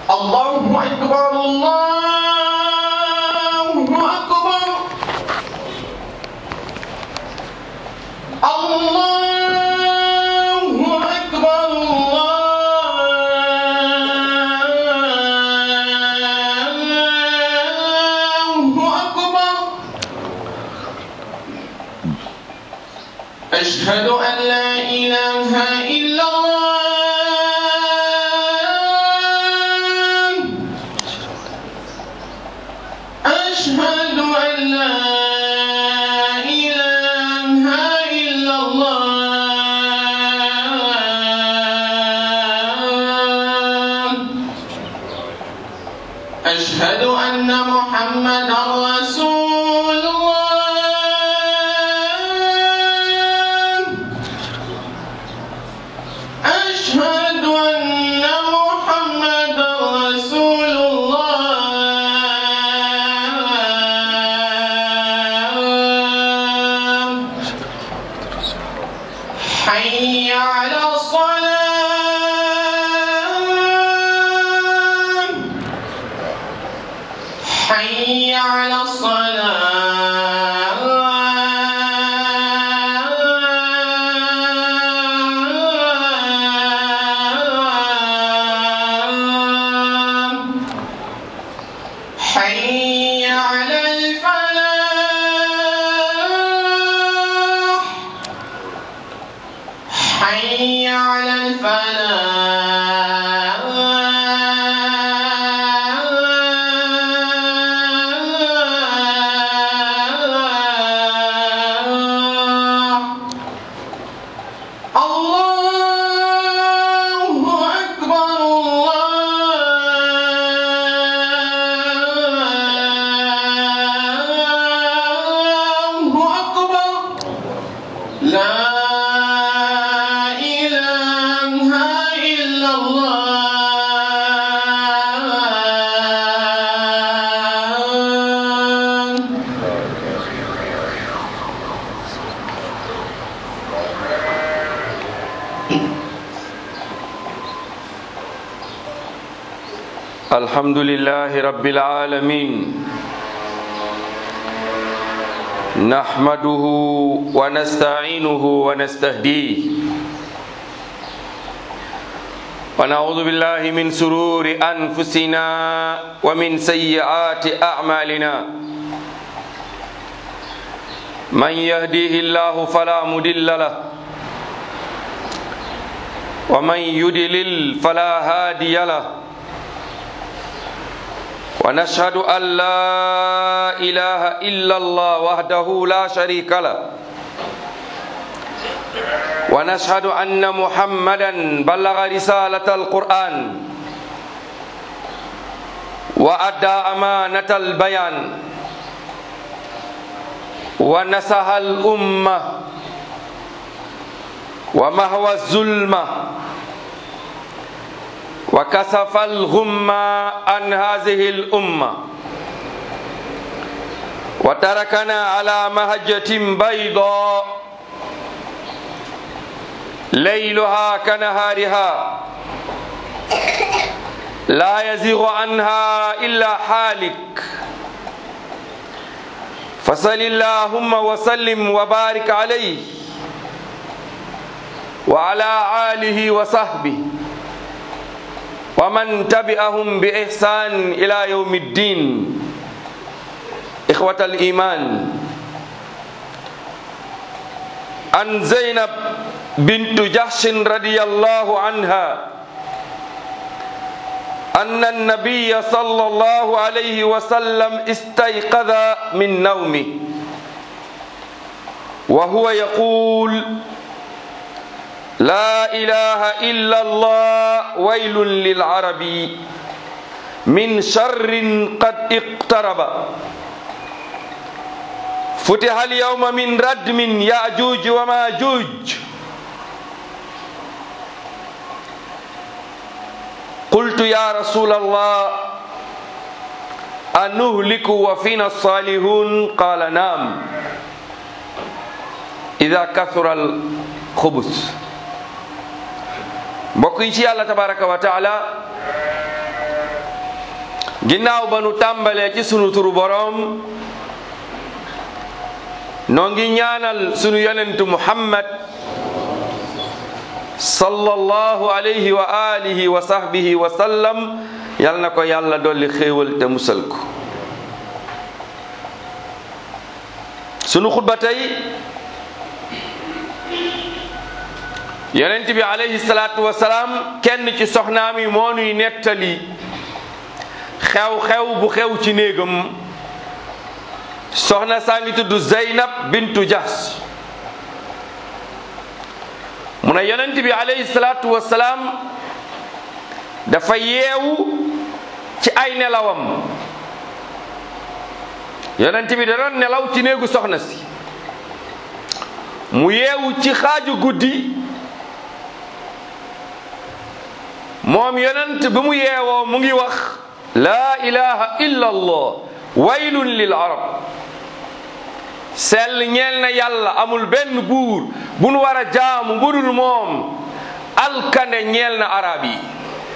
الله أكبر الله أكبر الله أكبر الله أكبر أشهد أن لا إله إلا الله أشهد أن لا إله إلا الله أشهد أن محمدا رسول الله أشهد أن محمدا رسول الله حي على الصلاة حي على الصلاة حي على الفلاح حي على الفلاح الله أكبر الله أكبر لا إله إلا الله الحمد لله رب العالمين نحمده ونستعينه ونستهديه ونعوذ بالله من سرور أنفسنا ومن سيئات أعمالنا من يهديه الله فلا مضل له ومن يضلل فلا هادي له ونشهد أن لا إله إلا الله وحده لا شريك له ونشهد أن محمدا بلغ رسالة القرآن وأدى أمانة البيان ونصح الأمة ومهوى الظلمة وكسف الغمة عن هذه الأمة وتركنا على مهجة بيضاء ليلها كنهارها لا يزيغ عنها إلا حالك فصل اللهم وسلم وبارك عليه وعلى آله وصحبه ومن تبعهم بإحسان إلى يوم الدين إخوة الإيمان عن زينب بنت جحش رضي الله عنها أن النبي صلى الله عليه وسلم استيقظ من نومه وهو يقول لا إله إلا الله ويل للعرب من شر قد اقترب فتح اليوم من ردم يأجوج وماجوج قلت يا رسول الله أنهلك وفينا الصالحون قال نعم إذا كثر الخبث mbokk yi ci yàlla tabaraka wa taala ginnaaw ba nu tàmbalee ci sunu turu boroom noo ngi ñaanal sunu yonentu muhammad sallallahu alayhi wa alihi wa sahbihi wa sallam yal na ko yàlla dolli xéewal te musal ko sunu xutba tey yonent bi alayhi salaatu wa salaam kenn ci soxnaam yi moo nuy nettali xew-xew bu xew ci néegam soxna saa ngi tudd Zeynab bintu Jahsh mu ne yonent bi alayhi salaatu wa salaam dafa yeewu ci ay nelawam yonent bi da doon nelaw ci néegu soxna si mu yeewu ci xaaju guddi moom yonent bi mu yeewoo mu ngi wax laa ilaha illa allah waylun lil arab sell ñeel na yàlla amul benn buur bu nu war a jaamu budul moom alkande ñeel na arab yi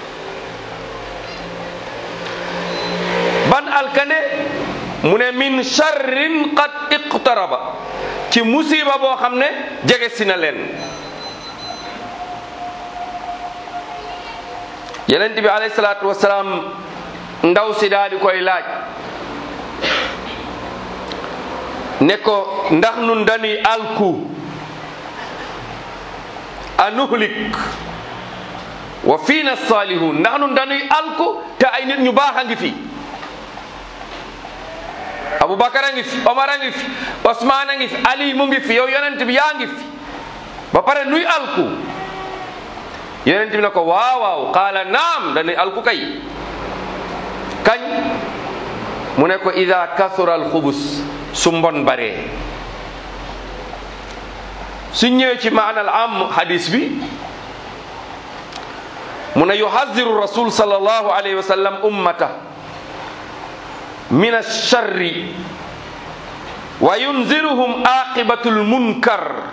ban alkande mu ne min charrin qad iqtaraba ci musiba boo xam ne jege si na leen yonent bi alayhi salaatu wasalaam ndaw si daal di koy laaj ne ko ndax nun dañuy alku anuhlik wa fiina salihun ndax nun dañuy alku te ay nit ñu baax a ngi fi abubakar a ngi fi omar a ngi fi osmaan a ngi fi ali mu ngi fi yow yonent bi yaa ngi fi ba pare nuy alku yonent bi ne ko waaw waaw qaala naam dañuy alku kay kañ mu ne ko ida kasura alxubus su mbon baree su ñëwee ci maanal am hadis bi mu ne yuhadiru rasul sallallahu alayhi wa sallam ummata min alcharri wa yunziruhum aqibatu lmunkar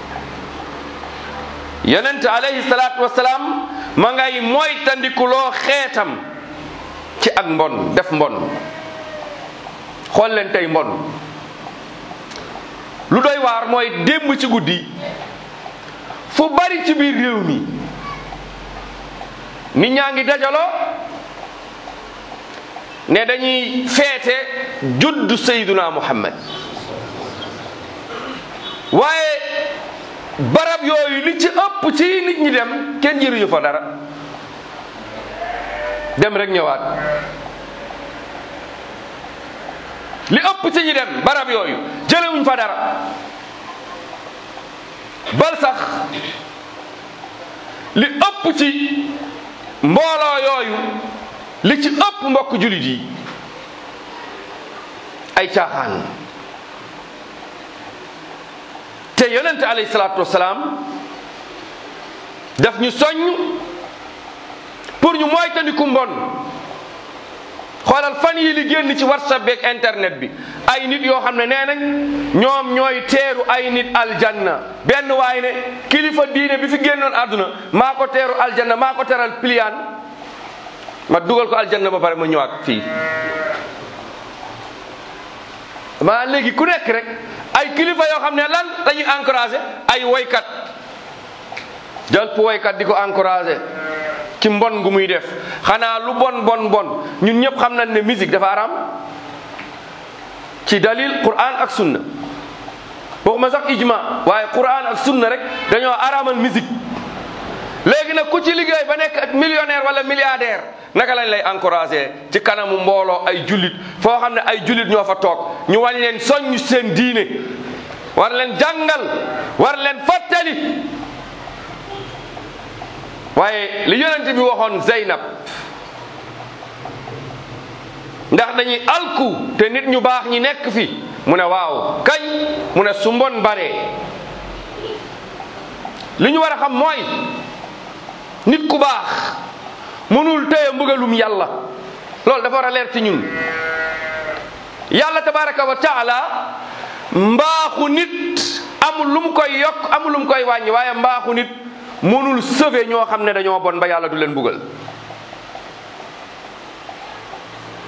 yonent alayhi salatu wasalaam ma ngay moytandikuloo xeetam ci ak mbon def mbon xool leen tey mbon lu doy waar mooy démb ci guddi fu bari ci biir réew mi nit ñaa ngi dajaloo ne dañuy feete juddu sayduna muhammad waaye barab yooyu li ci ëpp ci nit ñi dem kenn jëriñu fa dara dem rek ñëwaat li ëpp ci ñi dem barab yooyu jëlewuñ fa dara bal sax li ëpp ci mbooloo yooyu li ci ëpp mbokk julit yi ay caaxaan te yonent alayhi salaatu wasalaam daf ñu soññ pour ñu moytandiku mbon xoolal fan yi li génn ci whatsapp beeg internet bi ay nit yoo xam ne nee nañ ñoom ñooy teeru ay nit aljanna benn waay ne kilifa diine bi fi génnoon àdduna maa ko teeru aljanna maa ko teral piliyaan ma dugal ko aljanna ba pare ma ñëwaat fii maa léegi ku nekk rek ay kilifa yoo xam ne lan dañuy encouragé ay woykat jël woykat di ko encouragé ci mbon gu muy def xanaa lu bon bon bon ñun ñëpp xam nañ ne musique dafa aram ci dalil quran ak sunna waxuma sax ijma waaye quran ak sunna rek dañoo aramal musique léegi nag ku ci liggéey ba nekk millionnaire wala milliardaire naka lañ lay encouragé ci kanamu mbooloo ay jullit foo xam ne ay jullit ñoo fa toog ñu wañ leen soññ seen diine war leen jàngal war leen fàttali waaye li yonent bi waxoon Zeynab ndax dañuy alku te nit ñu baax ñi nekk fi mu ne waaw kañ mu ne su mbon baree li ñu war a xam mooy nit ku baax mënul téye mbugalum yàlla loolu dafa war a leer ci ñun yàlla tabaraka wa taala mbaaxu nit amul lu mu koy yokk amul lu mu koy wàññi waaye mbaaxu nit mënul sauver ñoo xam ne dañoo bon ba yàlla du leen bugal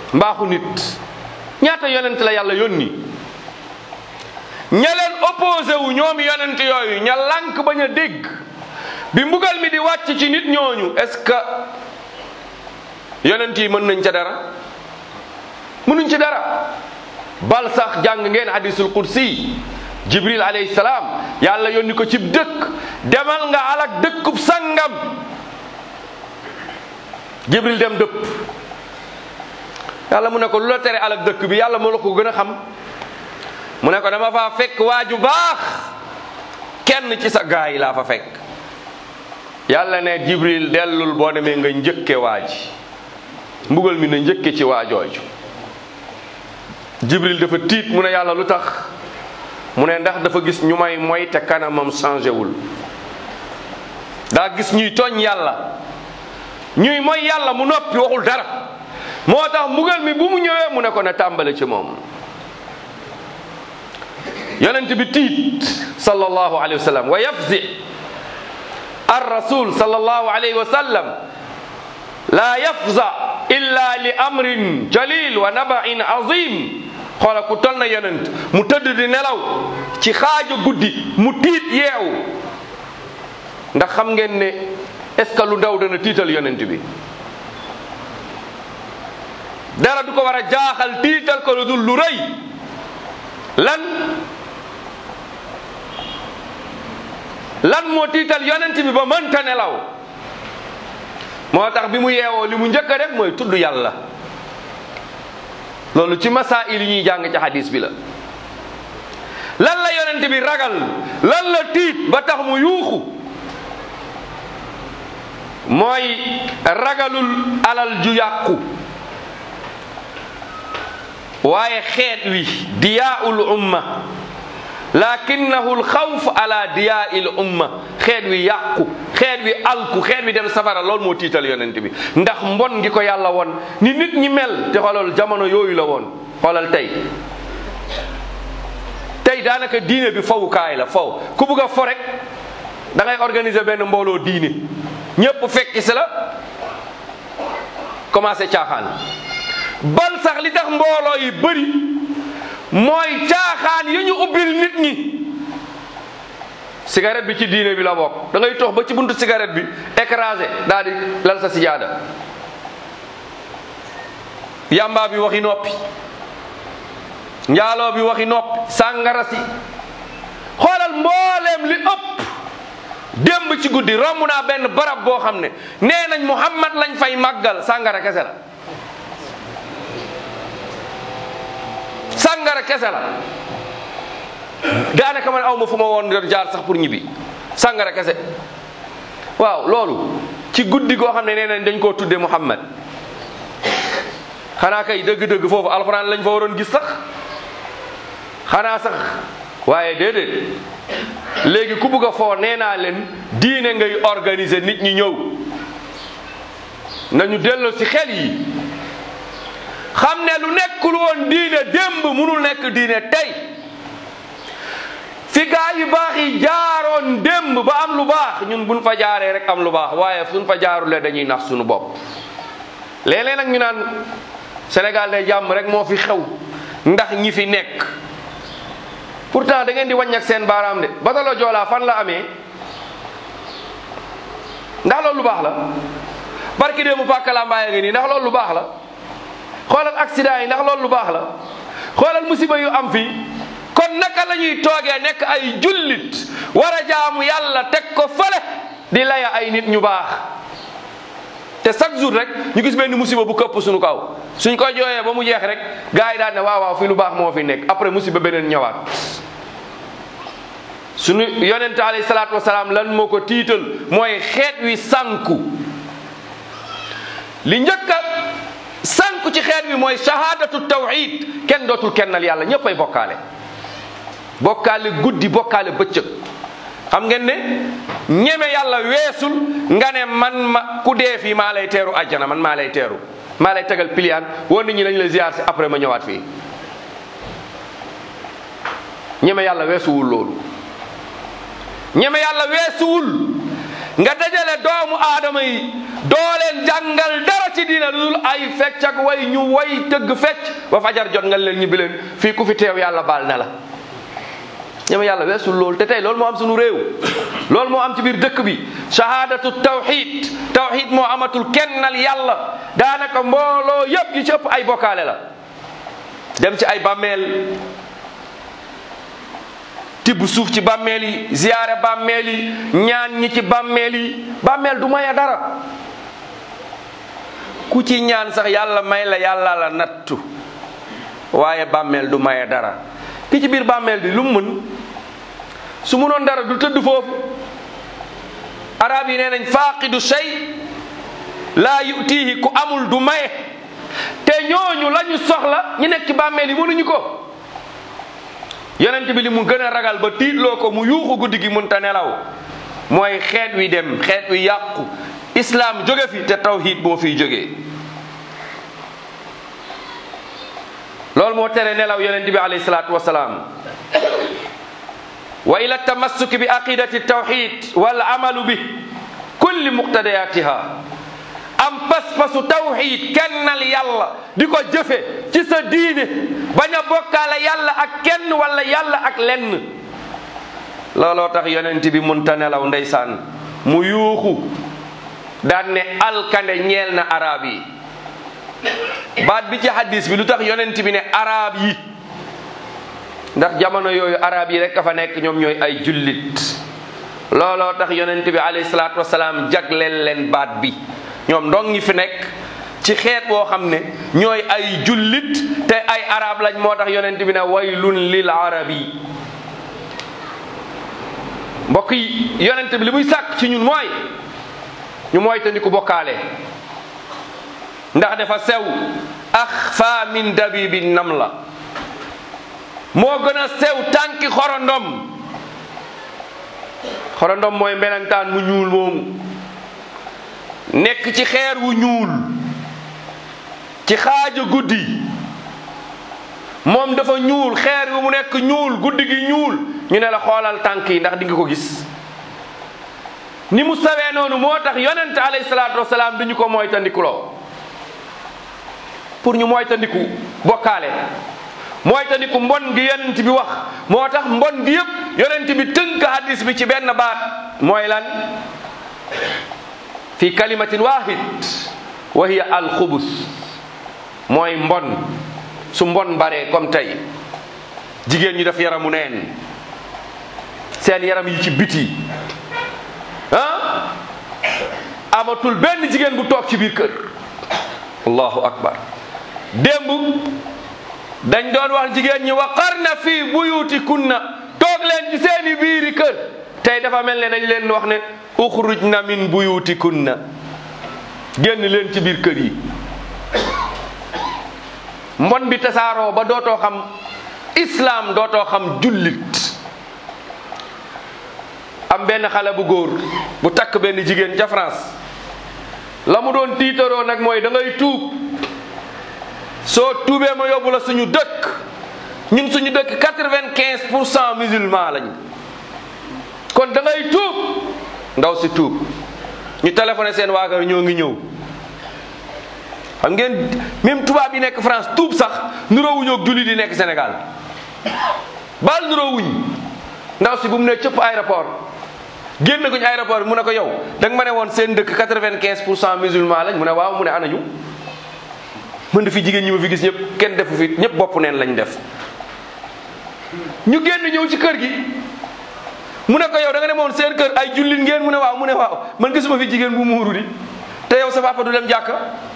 mbaaxu nit ñaata yonent la yàlla yónni ña leen opposé wu ñoom yonent yooyu ña lànk bañ a dégg bi mbugal mi di wàcc ci nit ñooñu est-ce que yonent yi mën nañ ca dara mënuñ ci dara bal sax jàng ngeen hadisul qudsi jibril alayhi salaam yàlla yónni ko cib dëkk demal nga alak dëkkub sangam jibril dem dëpp yàlla mu ne ko lu la tere alak dëkk bi yàlla moo la ko gën a xam mu ne ko dama faa fekk waaju baax kenn ci sa gaa yi laa fa fekk yàlla ne jibril dellul boo demee nga njëkke waaji mbugal mi na njëkke ci waajooju jibril dafa tiit mu ne yàlla lu tax mu ne ndax dafa gis ñu may moy te kanamam changé wul daa gis ñuy tooñ yàlla ñuy moy yàlla mu noppi waxul dara moo tax mbugal mi bu mu ñëwee mu ne ko ne tàmbale ci moom yonent bi tiit sallallahu alayhi wa sallam wa yafzi ar rasul sallallahu alayhi wa sallam la yafza illa li amrin jalil wa nabain azim xoola ku tol na yonent mu tëdd di nelaw ci xaaja guddi mu tiit yeewu ndax xam ngeen ne est-ce que lu ndaw dana tiital yonent bi dara du ko war a jaaxal tiital ko lu dul lu rëy lan lan moo tiital yonent bi ba mënta nelaw moo tax bi mu yeewoo li mu njëkk a def mooy tudd yàlla loolu ci masaa'il yi ñuy jàng ci hadis bi la lan la yonent bi ragal lan la tiit ba tax mu yuuxu mooy ragalul alal ju yàqu waaye xeet wi diyaa'ul umma lakinnahu alxawf ala diyaa'il umma xeet wi yàqu xeet wi alku xeet wi dem safara loolu moo tiital yonent bi ndax mbon ngi ko yàlla won ni nit ñi mel te xoolal jamono yooyu la woon xoolal tey tey daanaka diine bi fawukaay la faw ku bugg a fo rek da ngay organiser benn mbooloo diine ñëpp fekki si la commencé caaxaan bal sax li tax mbooloo yi bëri mooy caaxaan yi ñu ubbil nit ñi cigarette bi ci diine bi la bokk da ngay tox ba ci buntu cigarette bi écrasé daal di lal sa sijaada yamba bi waxi noppi njaaloo bi waxi noppi sàngara si xoolal mbooleem li ëpp démb ci guddi romb naa benn barab boo xam ne nee nañ Muhammad lañ fay màggal sàngara kese la sàngara kese la daanaka man aw ma fu ma woon doon jaar sax pour ñibbi sàngara kese waaw loolu ci guddi goo xam ne nee nañ dañ koo tudde Muhammad xanaa kay dëgg-dëgg foofu alxuraan lañ fa waroon gis sax xanaa sax waaye déedéet léegi ku bugg a foo nee naa leen diine ngay organiser nit ñi ñëw nañu delloo ci xel yi xam ne lu nekkul woon diine démb munul nekk diine tey fi gaa yu baax yi jaaroon démb ba am lu baax ñun buñ fa jaaree rek am lu baax waaye fuñ fa jaarulee dañuy nax suñu bopp léeg-léeg nag ñu naan Sénégal day jàmm rek moo fi xew ndax ñi fi nekk pourtant da ngeen di wàññi ak seen baaraam de batalo Joola fan la amee ndax loolu lu baax la barki démb pàkkalaa mbaaya ngi nii ndax loolu lu baax la xoolal accident yi ndax loolu lu baax la xoolal musiba yu am fii kon naka la ñuy toogee nekk ay jullit war a jaamu yàlla teg ko fële di laya ay nit ñu baax te chaque jour rek ñu gis benn musiba bu këpp suñu kaw suñ ko jooyee ba mu jeex rek gars yi daal ne waaw waaw fii lu baax moo fi nekk après musiba beneen ñëwaat suñu yonente alayhi salaatu wasalaam lan moo ko tiital mooy xeet wi sànku li njëkk a sànku ci xeet wi mooy shahadatu tawhid kenn dootul kennal yàlla ñëpp ay bokkaale bokkaale guddi bokkaale bëccëg xam ngeen ne ñeme yàlla weesul nga ne man ma ku dee fii maa lay teeru àjjana man maa lay teeru maa lay tegal piliyaan woon nit ñi dañ lay ziar si après ma ñëwaat fii ñeme yàlla weesuwul loolu ñeme yàlla weesuwul nga dajale doomu aadama yi doo leen jàngal dara ci diina lu dul ay fecc ak way ñu way tëgg fecc ba fajar jot nga leen ñibbi leen fii ku fi teew yàlla baal na la ñeme yàlla weesul loolu te tey loolu moo am suñu réew loolu moo am ci biir dëkk bi shahadatu tawxid tawxid moo amatul kennal yàlla daanaka mbooloo yëpp yi ci ëpp ay bokkaale la dem ci ay bàmmeel tibb suuf ci bàmmeel yi ziyaare bàmmeel yi ñaan ñi ci bàmmeel yi bàmmeel du maye dara ku ci ñaan sax yàlla may la yàlla la nattu waaye bàmmeel du maye dara ki ci biir bàmmeel bi lu mu mën su munoon dara du tëdd foofu arab yi nee nañ faaqidu shay laa yutihi ku amul du maye te ñooñu lañu soxla ñu nekk ci bàmmeel yi mënuñu ko yonent bi li mu gën a ragal ba tiitloo ko mu yuuxu guddi gi mun ta nelaw mooy xeet wi dem xeet wi yàqu islam jóge fi te tawhid boo fiy jógee loolu moo tere nelaw yonent bi alayhi salaatu wasalaam wa ila tamassuki bi aqidati tawhid wal amalu bi kulli muqtadayatiha am pas-pasu tawhid kennal yàlla di ko jëfe ci sa diine bañ a bokkaale yàlla ak kenn wala yàlla ak lenn looloo tax yonent bi munta nelaw ndeysaan mu yuuxu daan ne alkande ñeel na arab yi baat bi ci hadis bi lu tax yonent bi ne arab yi ndax jamono yooyu arab yi rek a fa nekk ñoom ñooy ay jullit looloo tax yonent bi alayhi salaatu wasalaam jagleel leen baat bi ñoom ndong ñi fi nekk ci xeet boo xam ne ñooy ay jullit te ay arab lañ moo tax yonent bi ne waylun lil arabi mbokk yi yonent bi li muy sàkk ci ñun mooy ñu mooy te ni ku bokkaale ndax dafa sew axfa min dabibi nam la moo gën a sew tànki xorondom xorondom mooy melentaan mu ñuul moomu nekk ci xeer wu ñuul ci xaaja guddi moom dafa ñuul xeer wi mu nekk ñuul guddi gi ñuul ñu ne la xoolal tànk yi ndax di nga ko gis ni mu sawee noonu moo tax yonent alayhi salaatu wasalaam duñu ko moytandikuloo pour ñu moytandiku bokkaale moytandiku mbon gi yonent bi wax moo tax mbon gi yëpp yonent bi tënk hadis bi ci benn baat mooy lan fi kalimatin wahid wa hiya alxubus mooy mbon su mbon baree comme tey jigéen ñi def yaramu neen seen yaram yi ci biti ah amatul benn jigéen bu toog ci biir kër allahu akbar démb dañ doon wax jigéen ñi waqarna fi buyuti kunna toog leen ci seeni biiri kër tey dafa mel ne dañ leen wax ne uxrujna min buyuti kunna génn leen ci biir kër yi mbon bi tasaaroo ba dootoo xam islam dootoo xam jullit am benn xale bu góor bu takk benn jigéen ca France la mu doon tiitaroo nag mooy da ngay tuub soo tuubee ma yóbbu la suñu dëkk ñun suñu dëkk quatre-vingt-quinze pour cent musulman lañ kon da ngay tuub ndaw si tuub ñu téléphoné seen waa kër ñoo ngi ñëw xam ngeen même tubaab yi nekk France tuub sax nuroowuñu ak jullit yi nekk Sénégal baal nuroowuñ ndaw si bu mu ne cëpp aéroport génn guñ aéroport mu ne ko yow da nga ma ne woon seen dëkk quatre-vingt-quinze pour cent musulman lañ mu ne waaw mu ne anañu mën na fi jigéen ñi ma fi gis ñëpp kenn defu fi ñëpp bopp neen lañ def ñu génn ñëw ci kër gi mu ne ko yow da nga demoon seen kër ay jullit ngeen mu ne waaw mu ne waaw man gisuma fi jigéen bu muuru di te yow sa papa du dem jàkka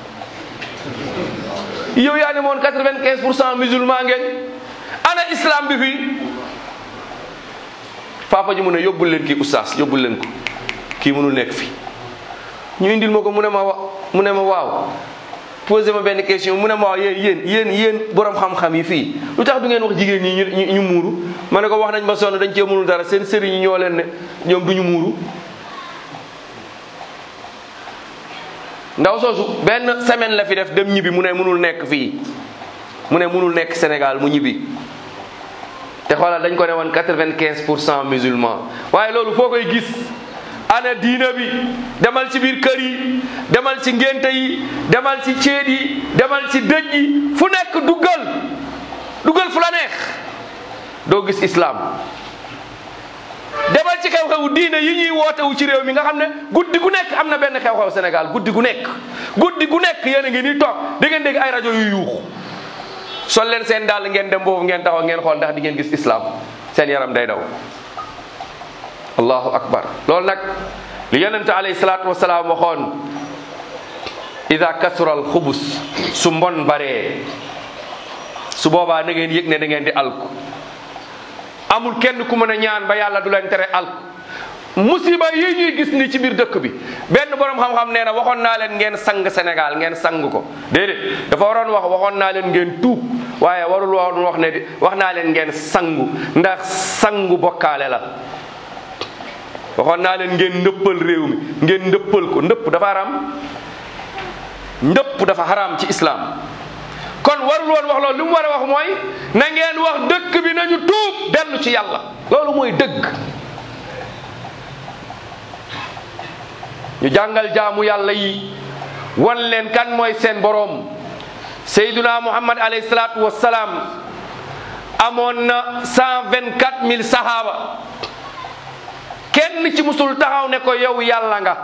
yow yaa ne moon quatre-vingt-quinze pour cent musulman ngeen ana islam bi fii papa ji mu ne yóbbul leen kii oustaz yóbbul leen ko kii mënul nekk fi ñu indil ma ko mu ne ma wa mu ne ma waaw posé ma benn question mu ne ma waaw yéen yéen yéen yéen borom xam-xam yi fii lu tax du ngeen wax jigéen ñi ñu ñu muuru ma ne ko wax nañ ma sonn dañ cee mënul dara seen sëriñ yi ñoo leen ne ñoom du ñu muuru ndaw soosu benn semaine la fi def dem ñibbi mu ne mënul nekk fii mu ne mënul nekk Sénégal mu ñibbi te xoolal dañ ko ne woon quatre-vingt-quinze pour cent musulman waaye loolu foo koy gis ana diina bi demal ci biir kër yi demal ci ngénte yi demal ci céet yi demal ci dëj yi fu nekk duggal duggal fu la neex doo gis islam demal ci xew-xewu diine yi ñuy wootewu ci réew mi nga xam ne guddi gu nekk am na benn xew-xew Sénégal guddi gu nekk guddi gu nekk yéen a ngi ni toog da ngeen dégg ay rajo yu yuuxu sol leen seen dàll ngeen dem boobu ngeen taxaw ngeen xool ndax di ngeen gis islam seen yaram day daw allahu akbar loolu nag li yonente alayhi salaatu wasalaam waxoon ida kasura al xubus su mbon baree su boobaa na ngeen yëg ne da ngeen di alku amul kenn ku mën a ñaan ba yàlla du leen tere alku musiba yi ñuy gis ni ci biir dëkk bi benn borom xam-xam nee na waxoon naa leen ngeen sang Sénégal ngeen sang ko déedéet dafa waroon wax waxoon naa leen ngeen tuub waaye warul woon wax ne di wax naa leen ngeen sangu ndax sangu bokkaale la waxoon naa leen ngeen ndëppal réew mi ngeen ndëppal ko ndëpp dafa haram ndëpp dafa haram ci islam kon warul woon wax loolu li mu war a wax mooy na ngeen wax dëkk bi nañu tuub dellu ci yàlla loolu mooy dëgg ñu jàngal jaamu yàlla yi wan leen kan mooy seen boroom sayduna muhammad alayhi salaatu wassalaam amoon na cent vingt quatre mille sahaaba kenn ci musul taxaw ne ko yow yàlla nga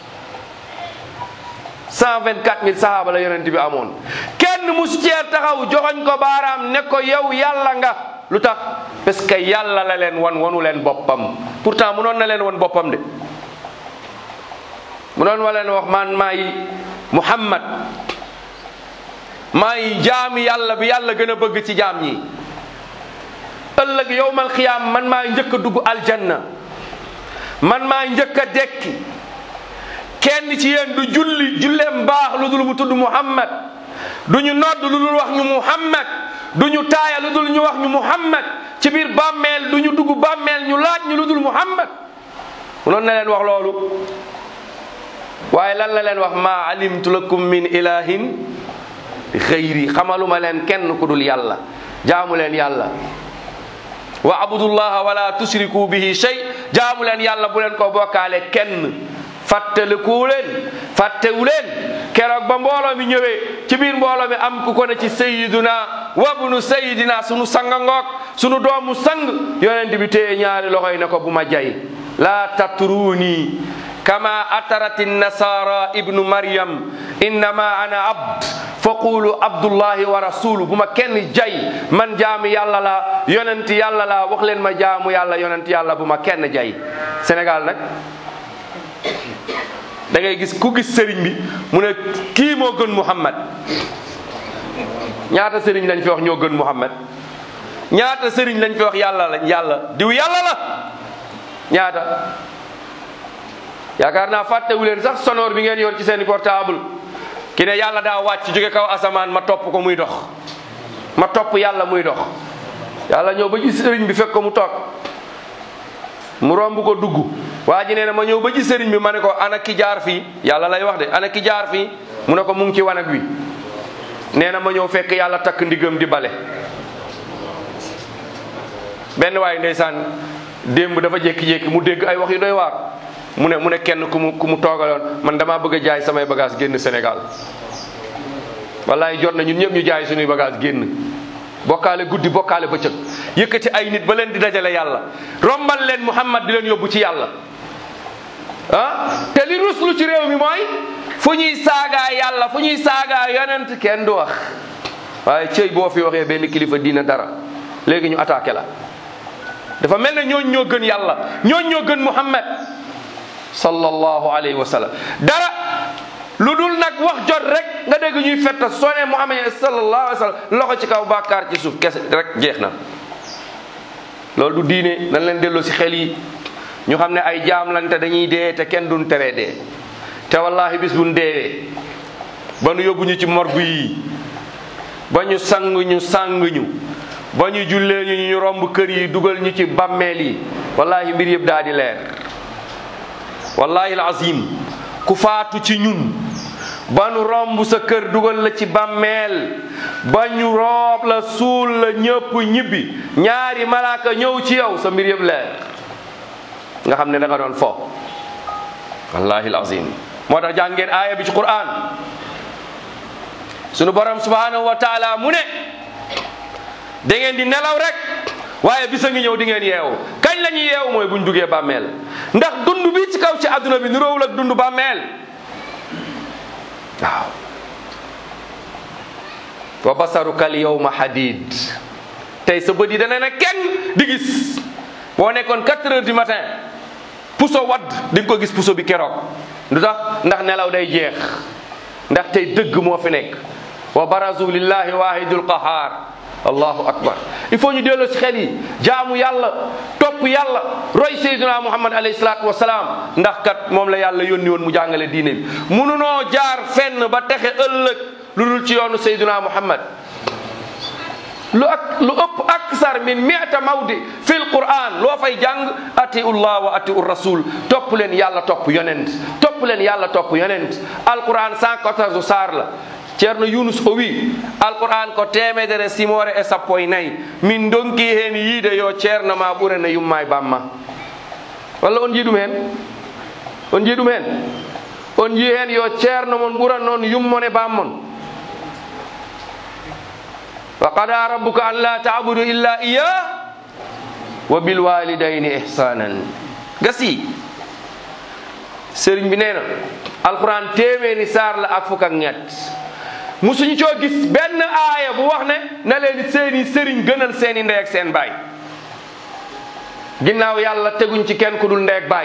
cent vingt quatre mille sahaaba la yonent bi amoon kenn musu cee taxaw joxoñ ko baaraam ne ko yow yàlla nga lu tax parce que yàlla la leen wan wanu leen boppam pourtant munoon na leen wan boppam de munoon wa leen wax man maay muhammad maay jaami yàlla bi yàlla gën a bëgg ci jaam ñi ëllëg yowmal xiyaam man maay njëkk a dugg aljanna man maay njëkk a dekki kenn ci yéen du julli julleem baax lu dul mu tudd muhammad du ñu nodd lu dul wax ñu muhammad du ñu taaya lu dul ñu wax ñu muhammad ci biir bàmmeel du ñu dugg bàmmeel ñu laaj ñu lu dul muhammad munoon na leen wax loolu waaye lan la leen wax ma alimtu lakum min ilahin xëyri xamaluma leen kenn ku dul yàlla jaamu leen yàlla wa abudullaha wala tusriku bihi shay jaamu leen yàlla bu leen ko bokkaale kenn fàttaliku leen fàttewu leen keroog ba mbooloo mi ñëwee ci biir mbooloo mi am ku ko ne ci sayiduna wabnu sayidina sunu sanga ngoog sunu doomu sang yonent bi téye ñaari loxoy ne ko bu ma jay la tatruuni kama atarati nasara ibnu maryam innama ana abd faqulu abdullahi wa rasulu bu ma kenn jay man jaamu yàlla la yonent yàlla la wax leen ma jaamu yàlla yonent yàlla bu ma kenn jay Sénégal nag da ngay gis ku gis sëriñ bi mu ne kii moo gën Muhammad ñaata sëriñ lañ fi wax ñoo gën Muhammad ñaata sëriñ lañ fi wax yàlla lañ yàlla diw yàlla la ñaata yaakaar naa fàttewu leen sax sonore bi ngeen yor ci seeni portable ki ne yàlla daa wàcc jóge kaw asamaan ma topp ko muy dox ma topp yàlla muy dox yàlla ñëw ba ci sëriñ bi fekk ko mu toog mu romb ko dugg waa ji nee na ma ñëw ba ci sëriñ bi ma ne ko ana ki jaar fii yàlla lay wax de ana ki jaar fii mu ne ko mu ngi ci wanag wi nee na ma ñëw fekk yàlla takk ndigam di bale benn waay ndeysaan démb dafa jékki-jékki mu dégg ay wax yu doy waar mu ne mu ne kenn ku mu ku mu toogaloon man damaa bëgg a jaay samay bagage génn Sénégal wallaay jot na ñun ñëpp ñu jaay suñuy bagage génn bokkaale guddi bokkaale bëccëg yëkkati ay nit ba leen di dajale yàlla rombal leen Muhammad di leen yóbbu ci yàlla ah te li ruslu ci réew mi mooy fu ñuy saagaa yàlla fu ñuy saagaa yonent kenn du wax waaye cëy boo fi waxee benn kilifa diina dara léegi ñu attaqué la dafa mel ne ñooñ ñoo gën yàlla ñooñ ñoo gën Muhammad sallallahu alayhi wa sallam dara lu dul nag wax jot rek nga dégg ñuy fetta soo ne Muhammad sallallahu alayhi wa sallam loxo ci kaw bàkkaar ci suuf kese rek jeex na loolu du diine nañ leen delloo si xel yi ñu xam ne ay jaam lañ te dañuy dee te kenn duñ teree dee te wallahi bis buñ deewee ba nu yóbbu ñu ci morgue yi ba ñu sang ñu sang ñu ba ñu jullee ñu ñu romb kër yi dugal ñu ci bàmmeel yi wallahi mbir yëpp daa di leer wallahi alazim ku faatu ci ñun ba nu romb sa kër dugal la ci bàmmeel ba ñu roob la suul la ñëpp ñibbi ñaari malaaka ñëw ci yow sa mbir yëpp leer nga xam ne da nga doon fo wallahi alazim moo tax jàng ngeen aaya bi ci quran sunu borom subhanahu wa taala mu ne da ngeen di nelaw rek waaye bisa ngi ñëw di ngeen yeewu kañ la ñuy yeewu mooy buñ duggee bàmmeel ndax dund bi ci kaw ci adduna bi niroowul ak dund bàmmeel waaw wa basaruka al yawma hadid tey sa bët yi dana ne kenn di gis boo nekkoon 4 heures du matin puso wadd di nga ko gis puso bi keroog lu tax ndax nelaw day jeex ndax tey dëgg moo fi nekk wa barazu lillahi wahidul qahar allahu akbar il faut ñu delloo ci xel yi jaamu yàlla topp yàlla roy sayyidina muhammad alayhi salaatu wasalaam ndax kat moom la yàlla yónni woon mu jàngale diine bi mununoo jaar fenn ba texe ëllëg lu dul ci yoonu sayyidina muhammad lu ak lu ëpp aksar min miata mawdi fil quran loo fay jàng atiu llah wa atiu rasul topp leen yàlla topp yonent topp leen yàlla topp yonent alquran 114 saar la ceerno yunus o wi alquran ko temedere simore e sappo e nayyi min donki hen yiide yo ceerno ma ɓurana yumma e bamma walla on jii ɗum hen on jii ɗum hen on jii hen yo ceerno mon ɓuran noon yummon e bammon wa qada rabbuka an la tabudu illa iya wa bilwalidayni ihsanan gasi sëriñ bi nee na alquran téeméeri saar la ak fukk ak ñett musuñu coo gis benn aaya bu wax ne na leen seeni sëriñ gënal seeni ndey ak seen baay ginnaaw yàlla teguñ ci kenn ku dul ndey ak baay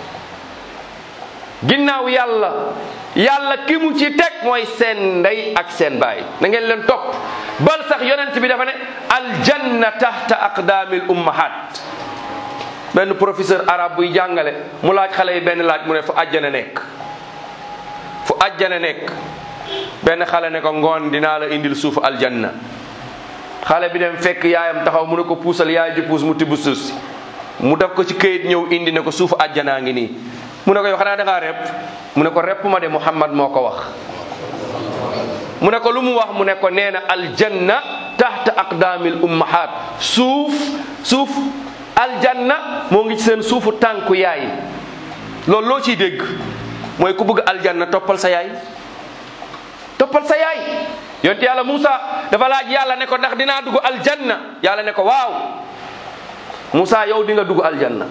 ginnaaw yàlla yàlla ki mu ci teg mooy seen ndey ak seen baay na ngeen leen topp bal sax yonent bi dafa ne aljanna tahta aqdaamil ummahat benn professeur arabe buy jàngale mu laaj xale yi benn laaj mu ne fu àjjana nekk fu àjjana nekk benn xale ne ko ngoon dinaa la indil suufu aljanna xale bi dem fekk yaayam taxaw mu ne ko puusal yaay ji puus mu tibb suuf si mu def ko ci këyit ñëw indi ne ko suufu àjjanaa ngi nii mu ne ko yow xanaa da ngaa repp mu ne ko repp ma de Muhammad moo ko wax mu ne ko lu mu wax mu ne ko nee na aljanna tahta aqdaamil ummahat suuf suuf aljanna moo ngi ci seen suufu tànku yaay loolu loo ciy dégg mooy ku bëgg aljanna toppal sa yaay toppal sa yaay yonte yàlla Moussa dafa laaj yàlla ne ko ndax dinaa dugg aljanna yàlla ne ko waaw Moussa yow di nga dugg aljanna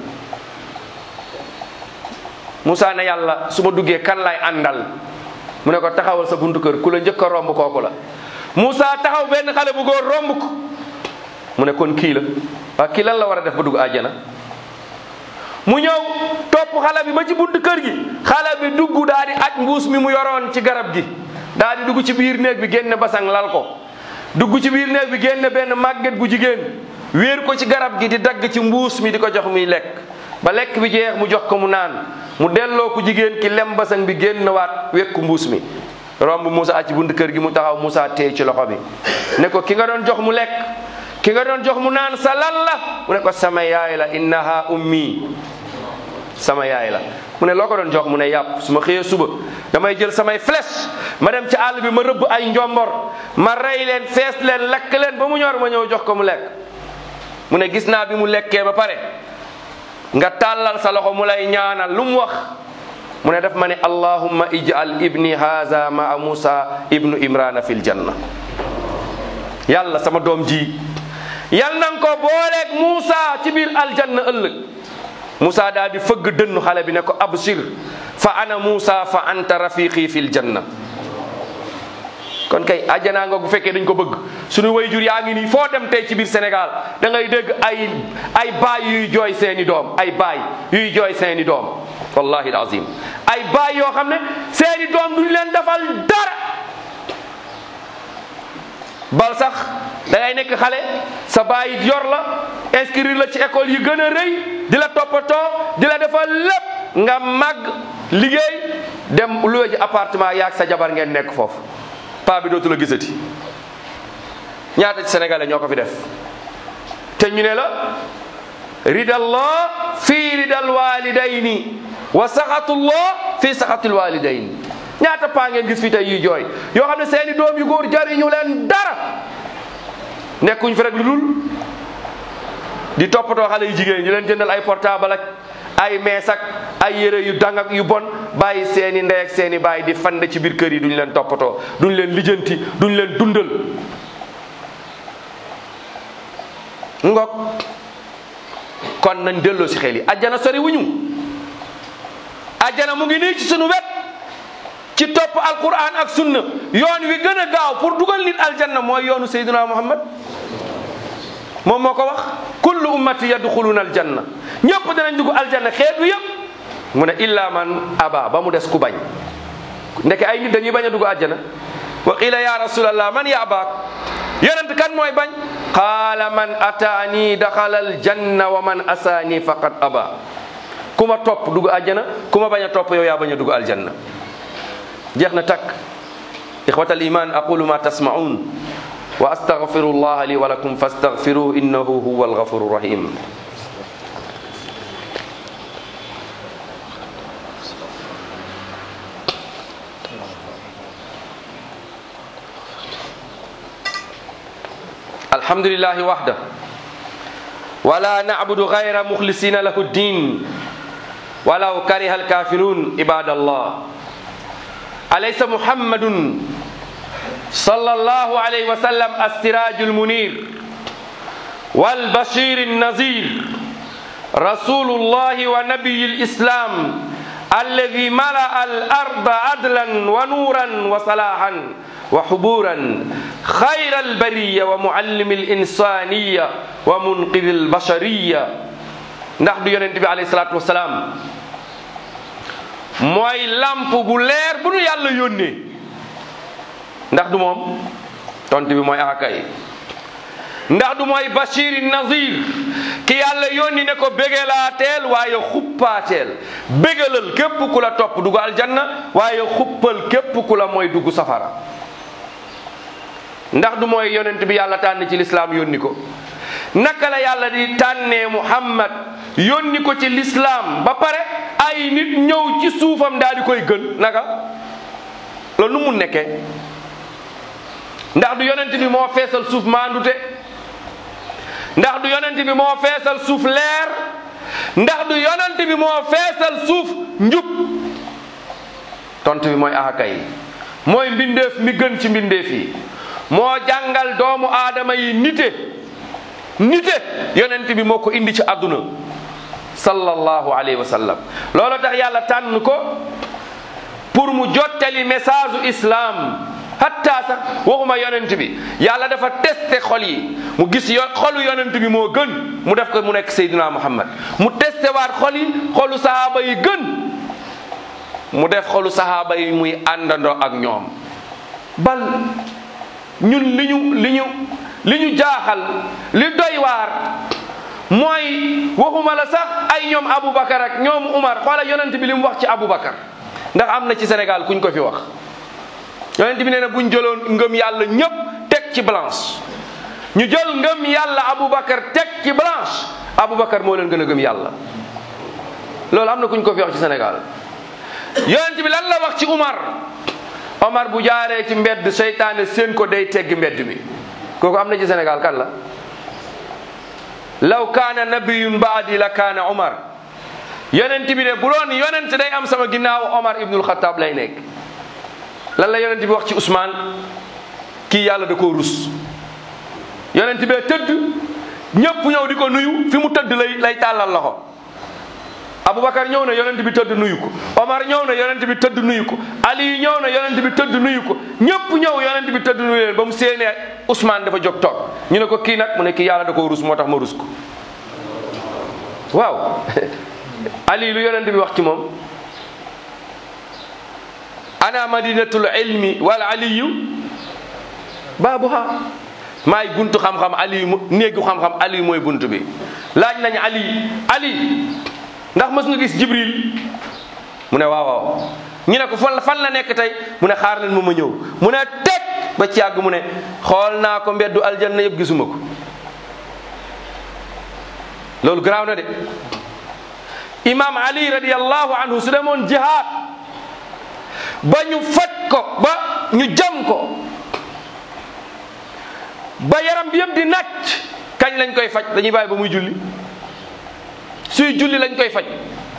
Moussa ne yàlla su ma duggee kan lay àndal mu ne ko taxawal sa buntu kër ku la njëkk a romb kooku la Moussa taxaw benn xale bu góor romb ko mu ne kon kii la waaw kii lan la war a def ba dugg àjjana mu ñëw topp xale bi ba ci buntu kër gi xale bi dugg daal di aj mbuus mi mu yoroon ci garab gi daal di dugg ci biir néeg bi génne basang lal ko dugg ci biir néeg bi génne benn màgget gu jigéen wéer ko ci garab gi di dagg ci mbuus mi di ko jox muy lekk ba lekk bi jeex mu jox ko mu naan mu delloo ko jigéen ki lem basang bi génn waat wekku mbuus mi romb Moussa aj ci buntu kër gi mu taxaw Moussa téye ci loxo bi ne ko ki nga doon jox mu lekk ki nga doon jox mu naan sa lan la mu ne ko sama yaay la innaha ummi sama yaay la mu ne loo ko doon jox mu ne yàpp su ma xëyee suba damay jël samay flèche ma dem ci àll bi ma rëbb ay njombor ma rey leen fees leen lakk leen ba mu ñor ma ñëw jox ko mu lekk mu ne gis naa bi mu lekkee ba pare nga tàllal sa loxo mu lay ñaanal lu mu wax mu ne daf ma ne allahumma ij'al ibni haza maa musa ibnu imrana fil janna yàlla sama doom ji yal nan ko booleeg Muusa ci biir aljanna ëllëg Muusa daal di fëgg dënnu xale bi ne ko abshir fa ana Muusa fa anta rafiqi fil janna kon kay àjjanaa nga bu fekkee dañ ko bëgg suñu wayjur yaa ngi nii foo dem tey ci biir Sénégal da ngay dégg ay ay baay yuy jooy seeni doom ay baay yuy jooy seeni doom wallahi alazim ay baay yoo xam ne seeni doom duñ leen defal dara bal sax da ngay nekk xale sa baay yor la inscrire la ci école yi gën a rëy di la toppatoo di la defal lépp nga màgg liggéey dem luwe ji appartement yaag sa jabar ngeen nekk foofu paa bi dootu la gisati ñaata ci sénégalais ñoo ko fi def te ñu ne la ridallah fii ridal walidayni wa saxatullah fii saxatul walidayni ñaata paa ngeen gis fi tey yuy jooy yoo xam ne seeni doom yu góor jariñu leen dara nekkuñ fi rek lu dul di toppatoo xale yu jigéen ñi leen jëndal ay portable ak ay mees ak ay yére yu dang ak yu bon bàyyi seeni ndey ak seeni baay di fand ci biir kër yi duñ leen toppatoo duñ leen lijjanti duñ leen dundal ngok kon nañ delloo si xel yi ajjana sori wuñu ajjana mu ngi nii ci sunu wet ci topp alquran ak sunna yoon wi gën a gaaw pour dugal nit aljanna mooy yoonu sayyidina muhammad moom moo ko wax kullu ummati yadxuluna aljanna ñëpp danañ dugg aljanna xeetu yëpp mu ne illa man aba ba mu des ku bañ ndeke ay nit dañuy bañ a dugg aljanna wa qila ya rasulallah man ya abaak yonent kan mooy bañ qaala man ataani daxala aljanna wa man asaani faqad aba ku ma topp dugg aljanna ku ma bañ a topp yow yaa bañ a dugg aljanna jeex na takk ixwata aliman aqulu ma tasmaun wa astaghfiru llah li wa lakum fastaghfiruhu innahu huwa alghafuru rahim alhamdulillahi wahda wala na'budu ghayra mukhlisina lahu ddin walaw kariha alkafirun ibadallah alaysa muhammadun sallallahu alayhi wa sallam as-sirajul munir wal bashirun nazir rasulullah wa nabiyul islam alladhi mala'a al-arda adlan wa nuran wa salahan wa huburan خير البرية ومعلم الإنسانية ومنقذ البشرية ndax du yonent bi alayhi salaatu wasalaam mooy lamp bu leer bu nu yàlla yónnee ndax du moom tont bi mooy akay ndax du mooy bashiri nazir ki yàlla yónni ne ko bégalaateel waaye xuppaateel bégalal képp ku la topp dugg aljanna waaye xuppal képp ku la mooy dugg safara ndax du mooy yonent bi yàlla tànn ci lislaam yónni ko naka la yàlla di tànnee muhammad yónni ko ci lislaam ba pare ay nit ñëw ci suufam daal di koy gën naka loolu nu mu nekkee ndax du yonent bi moo feesal suuf maandute ndax du yonent bi moo feesal suuf leer ndax du yonent bi moo feesal suuf njub tontu bi mooy ahakay mooy mbindeef mi gën ci mbindeef yi moo jàngal doomu aadama yi nite nite yonent bi moo ko indi ci àdduna sallallahu alayhi wa sallam loolu tax yàlla tànn ko pour mu jottali message u islam hatta sax waxuma yonent bi yàlla dafa testé xol yi mu gis yo xolu yonent bi moo gën mu def ko mu nekk Seydina Muhammad mu testé waat xol yi xolu sahaaba yi gën mu def xolu sahaaba yi muy àndandoo ak ñoom bal ñun li ñu li ñu li ñu jaaxal li doy waar mooy waxuma la sax ay ñoom Aboubacar ak ñoom Umar xoola yonent bi li mu wax ci Aboubacar ndax am na ci Sénégal kuñ ko fi wax yonent bi nee na buñ jëloon ngëm yàlla ñëpp teg ci blanche ñu jël ngëm yàlla Aboubacar teg ci blanche Aboubacar moo leen gën a gëm yàlla loolu am na kuñ ko fi wax ci Sénégal yonent bi lan la wax ci Umar Omar bu jaaree ci mbedd seytaane seen ko day teggi mbedd mi kooku am na ci Sénégal kan la law kaana nabiyun baadi la kaana Omar yonent bi de bu doon yonent day am sama ginnaaw Omar ibnul Xataab lay nekk lan la yonent bi wax ci Ousmane kii yàlla da koo rus yonent bee tëdd ñëpp ñëw di ko nuyu fi mu tëdd lay lay tàllal loxo Aboubacar ñëw na yonent bi tëdd nuyu ko Omar ñëw na yonent bi tëdd nuyu ko Ali ñëw na yonent bi tëdd nuyu ko ñëpp ñëw yonent bi tëdd nuyu leen ba mu séenee Ousmane dafa jóg toog ñu ne ko kii nag mu ne kii yàlla da koo rus moo tax ma rus ko waaw Ali lu yonent bi wax ci moom ana madinatul ilmi wal aliyu baabuha maay buntu xam-xam Ali néegu xam-xam Ali mooy buntu bi laaj nañ Ali Ali ndax mës nga gis jibril mu ne waaw waaw ñu ne ko fan fan la nekk tey mu ne xaar leen ma ma ñëw mu ne teg ba ci yàgg mu ne xool naa ko mbeddu aljanna yëpp gisuma ko loolu garaaw na de imam ali radiallahu anhu su demoon jihaad ba ñu faj ko ba ñu jam ko ba yaram bi yëpp di nàcc kañ lañ koy faj dañuy bàyyi ba muy julli suy julli lañ koy faj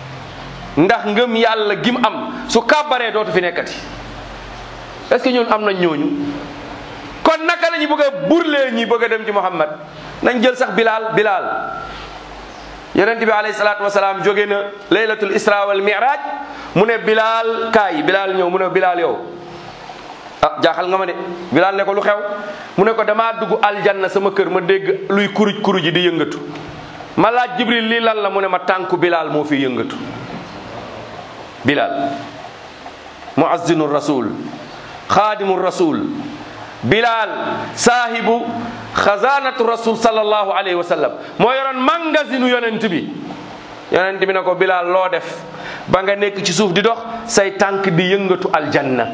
ndax ngëm yàlla gim am su kàbbaree dootu fi nekkati est ce que ñun am nañ ñooñu kon naka la ñu bëgg a burlee ñi bëgg a dem ci Muhammad nañ jël sax Bilal Bilal yonent bi alayhi salaatu wasalaam jóge na laylatul isra wal mi'raj mu ne Bilal kaay Bilal ñëw mu ne Bilal yow ah jaaxal nga ma de Bilal ne ko lu xew mu ne ko damaa dugg aljanna sama kër ma dégg luy kuruj kuruj ji di yëngatu ma laaj Jibril lii lan la mu ne ma tànku Bilal moo fi yëngatu Bilal muazzinu rasul xaadimu rasul Bilal saahibu xazaanatu rasul sallallahu alayhi wa sallam moo yoroon magasinu yonent bi yonent bi ne ko Bilal loo def ba nga nekk ci suuf di dox say tànk di yëngatu aljanna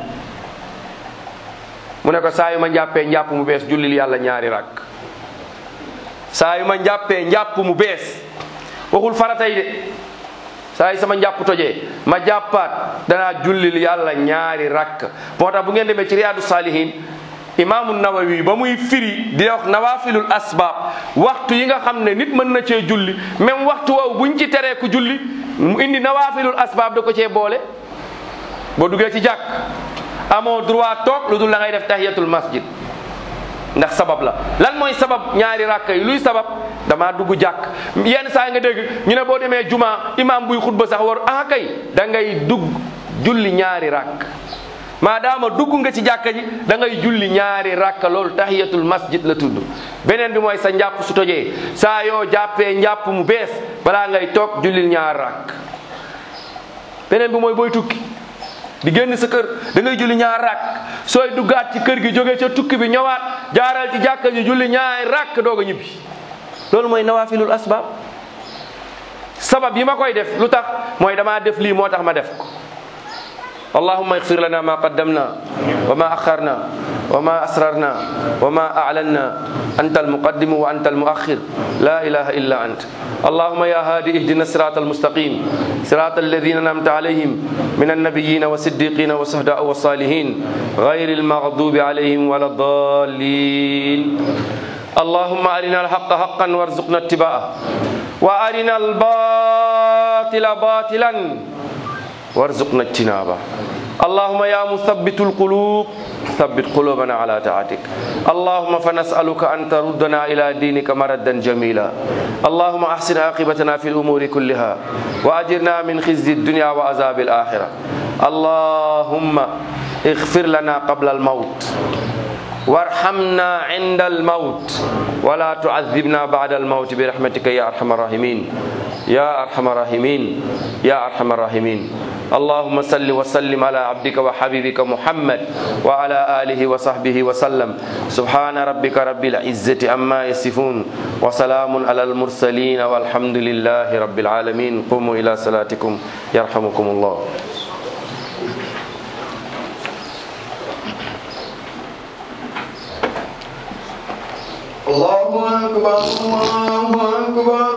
mu ne ko saa yu ma njàppee njàpp mu bees jullil yàlla ñaari rakk saa yu ma njàppee njàpp mu bees waxul faratay de saa yu sama njàpp tojee ma jàppaat danaa jullil yàlla ñaari rakk moo tax bu ngeen demee ci riyaadu saalihin imaamu nawawi ba muy firi di wax nawafilul asbaab waxtu yi nga xam ne nit mën na cee julli même waxtu woowu buñ ci teree ku julli mu indi nawafilul asbaab da ko cee boole boo duggee ci jàkk amoo droit toog lu dul la ngay def tahiyatul masjid ndax sabab la lan mooy sabab ñaari rakka yi luy sabab damaa dugg jàkk yenn saa nga dégg ñu ne boo demee juma imam buy xutba sax war ah kay da ngay dugg julli ñaari rakk maadaama dugg nga ci jàkka ji da ngay julli ñaari rakka loolu tahiyatul masjid la tudd beneen bi mooy sa njàpp su tojee saa yoo jàppee njàpp mu bees balaa ngay toog jullil ñaari rakk beneen bi mooy booy tukki di génn sa kër da ngay julli ñaar rakk sooy duggaat ci kër gi jóge ca tukki bi ñëwaat jaaral ci jàkka ji julli ñaari rakk doog a ñibbi loolu mooy nawafilul asbab sabab yi ma koy def lu tax mooy damaa def lii moo tax ma def ko allahumma ighfir lana ma qaddamna wa ma akharna wa ma asrarna wa ma a'lanna anta almuqaddimu wa anta almuakhir la ilaha illa ant اللهم يا هادي اهدنا الصراط المستقيم صراط الذين انعمت عليهم من النبيين والصديقين والشهداء والصالحين غير المغضوب عليهم ولا الضالين اللهم ارنا الحق حقا وارزقنا اتباعه وارنا الباطل باطلا وارزقنا اجتنابه اللهم يا مثبت القلوب ثبت قلوبنا على طاعتك اللهم فنسألك أن تردنا إلى دينك مردا جميلا اللهم أحسن عاقبتنا في الأمور كلها وأجرنا من خزي الدنيا وعذاب الآخرة اللهم اغفر لنا قبل الموت وارحمنا عند الموت ولا تعذبنا بعد الموت برحمتك يا أرحم الراحمين يا أرحم الراحمين يا أرحم الراحمين اللهم صل وسلم على عبدك وحبيبك محمد وعلى آله وصحبه وسلم سبحان ربك رب العزة عما يصفون وسلام على المرسلين والحمد لله رب العالمين قوموا إلى صلاتكم يرحمكم الله الله أكبر الله أكبر